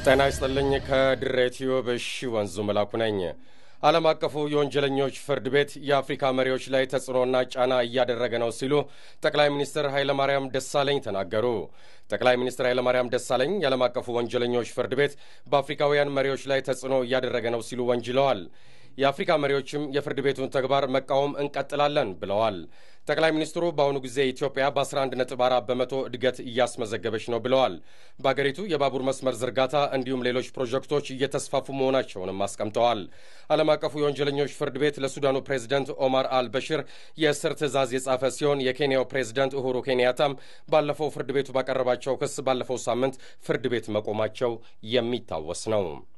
ጤና ይስጥልኝ። ከድሬ ቲዩብ እሺ ወንዙ መላኩ ነኝ። ዓለም አቀፉ የወንጀለኞች ፍርድ ቤት የአፍሪካ መሪዎች ላይ ተጽዕኖና ጫና እያደረገ ነው ሲሉ ጠቅላይ ሚኒስትር ኃይለማርያም ደሳለኝ ተናገሩ። ጠቅላይ ሚኒስትር ኃይለማርያም ደሳለኝ የዓለም አቀፉ ወንጀለኞች ፍርድ ቤት በአፍሪካውያን መሪዎች ላይ ተጽዕኖ እያደረገ ነው ሲሉ ወንጅለዋል። የአፍሪካ መሪዎችም የፍርድ ቤቱን ተግባር መቃወም እንቀጥላለን ብለዋል። ጠቅላይ ሚኒስትሩ በአሁኑ ጊዜ ኢትዮጵያ በ11.4 በመቶ እድገት እያስመዘገበች ነው ብለዋል። በአገሪቱ የባቡር መስመር ዝርጋታ እንዲሁም ሌሎች ፕሮጀክቶች እየተስፋፉ መሆናቸውንም አስቀምጠዋል። ዓለም አቀፉ የወንጀለኞች ፍርድ ቤት ለሱዳኑ ፕሬዝደንት ኦማር አልበሽር የእስር ትዕዛዝ የጻፈ ሲሆን የኬንያው ፕሬዝደንት ኡሁሩ ኬንያታም ባለፈው ፍርድ ቤቱ ባቀረባቸው ክስ ባለፈው ሳምንት ፍርድ ቤት መቆማቸው የሚታወስ ነው።